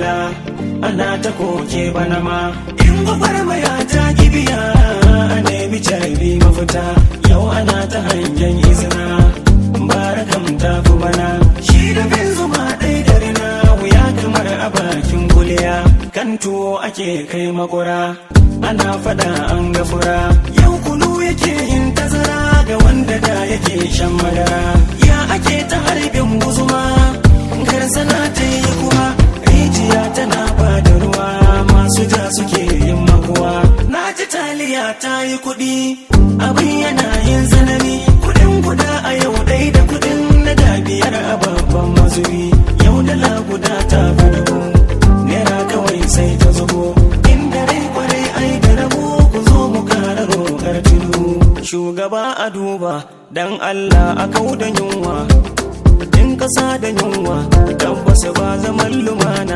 dila ana ta koke bana ma in gwagwarmaya ta kibiya a nemi carbi mafita yau ana ta hangen izina barakam ta fi bana shi da bin zuma ɗai da rina wuya kamar a bakin kuliya kan tuwo ake kai makura ana fada an gafura yau kunu yake yin tazara ga wanda da yake shan madara ya ake ta harbin guzuma karsana ta yi kuma rijiya tana ba da ruwa masu ja suke yin makuwa na ji taliya ta yi kuɗi abin yana yin zanani kuɗin guda a yau ɗai da kuɗin na da biyar a babban mazubi yau dala guda ta fi dubu naira kawai sai ta zubo inda rai kwarai ai da rabo ku zo mu kara roƙar tudu shugaba a duba dan Allah a kau da yunwa in kasa da yunwa tabbas ba zaman lumana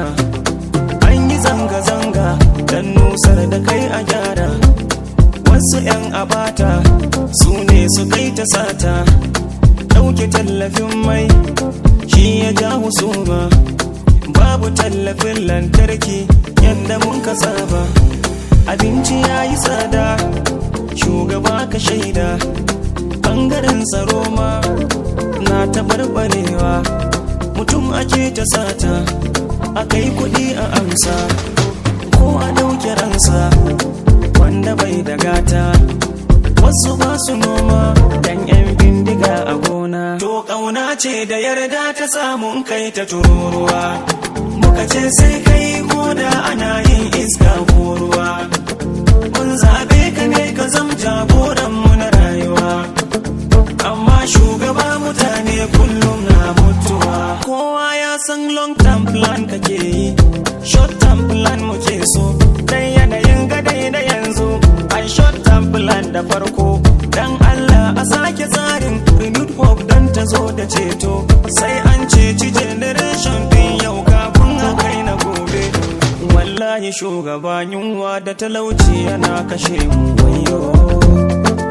an yi zanga-zanga dan nusar da kai a gyara wasu 'yan abata su ne su kai ta sata ɗauke tallafin mai shi ya ja husuma babu tallafin lantarki yadda mun ka saba abinci ya yi tsada shugaba ka shaida ɓangaren tsaro ma na taɓarɓarewa mutum ake ta sata a kai kuɗi a amsa ko a ɗauke ransa wanda bai da gata wasu ba su noma dan 'yan bindiga a gona to ƙauna ce da yarda ta samun kai ta tururuwa muka ce sai kai ko da ana yin iska ko ruwa mun zaɓe ka ne ka zam jagoranmu na rayuwa amma shugaba mutane kullum na mutuwa kowa ya san long term plan kake yi short term plan muke so dan yanayin gadai da yanzu ai short term plan da farko dan Allah a sake tsarin renewed hope dan ta zo da ceto sai an ceci generation din yau kafin a kai na gobe wallahi shugaba yunwa da talauci yana kashe mu wayo